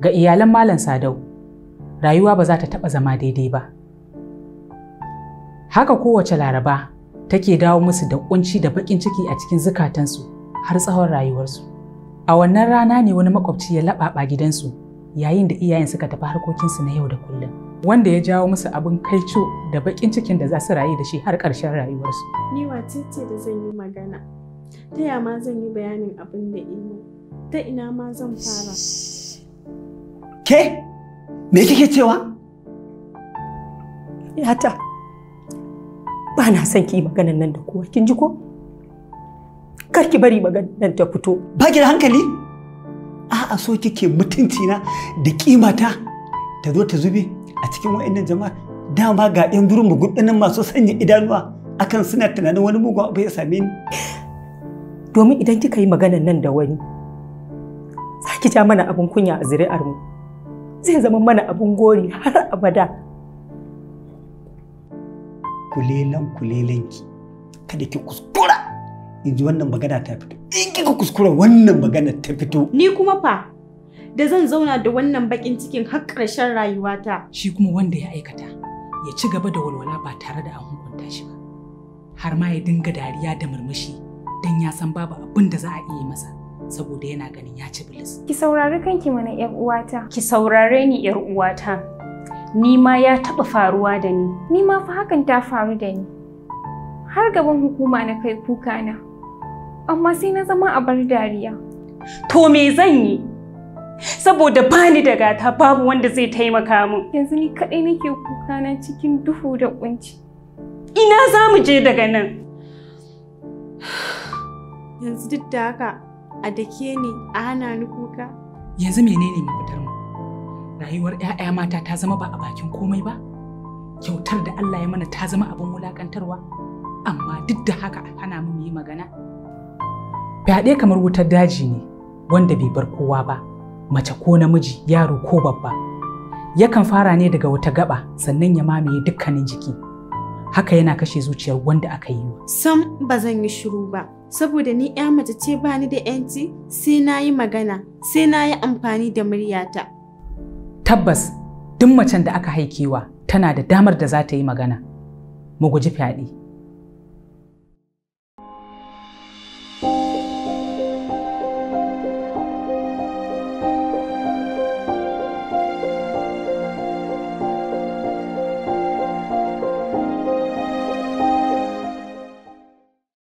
Ga iyalan Malam Sadau, rayuwa ba za ta taɓa zama daidai ba. Haka kowace laraba take dawo musu da kunci da baƙin ciki a cikin zukatansu har tsawon rayuwarsu. A wannan rana ne wani makwabci ya laɓaɓa gidansu yayin da iyayen suka tafi harkokinsu na yau da kullum. Wanda ya jawo musu abin kaico da baƙin cikin da za su rayu da shi har ƙarshen rayuwarsu. Ni wace ce da zan yi magana? Ta ya ma zan yi bayanin abin da imo? Ta ina ma zan fara? Ke? Me kike cewa? Yata, ba na son ki yi maganan nan da kowa, kin ji ko? Kar ki bari maganan nan ta fito. Ba ki da hankali? A'a so kike mutunci na da kimata ta zo ta zube a cikin wa'annan jama'a dama ga yan durin magudanan masu sanya idanuwa akan suna tunanin wani mugun abu ya same ni. Domin idan kika yi maganan nan da wani, za ki ja mana abin kunya a zuri'ar mu. Zai zama mana abin gori har abada. Kulelan kulelanki kada ki kuskura in ji wannan magana ta fito. In kika kuskura wannan magana ta fito. Ni kuma fa da zan zauna da wannan bakin cikin har ƙarshen rayuwata. Shi kuma wanda ya aikata ya ci gaba da walwala ba tare da an hukunta shi ba. Har ma ya dinga dariya da murmushi don ya san babu abin da za a iya masa saboda yana ganin ya ci bilis. Ki saurari kanki mana ‘yar uwata. Ki saurare ni ‘yar uwata. Ni ma ya taɓa faruwa da ni. Ni ma fa hakan ta faru da ni. Har gaban hukuma na kai kuka na. Amma sai na zama a bar dariya. To me zan yi? Saboda bani da gata babu wanda zai taimaka min. Yanzu ni kaɗai nake kuka na cikin duhu da kunci. Ina za mu je daga nan? Yanzu duk da haka a dake ni a hana ni kuka. Yanzu menene mafitar mu? Rayuwar 'ya'ya mata ta zama ba a bakin komai ba? Kyautar da Allah ya mana ta zama abin wulakantarwa? Amma duk da haka hana mu yi magana? Fyaɗe kamar wutar daji ne wanda bai bar kowa ba, mace ko namiji, yaro ko babba. Yakan fara ne daga wata gaba sannan ya mamaye dukkanin jiki. Haka yana kashe zuciyar wanda aka yi wa. Sam ba zan yi shiru ba, saboda ni ‘ya mace ce ba ni da ‘yanci sai na yi magana, sai na yi amfani da muryata. Tabbas, duk macen da aka haikewa tana da damar da za ta yi magana. Mu guji fyaɗe.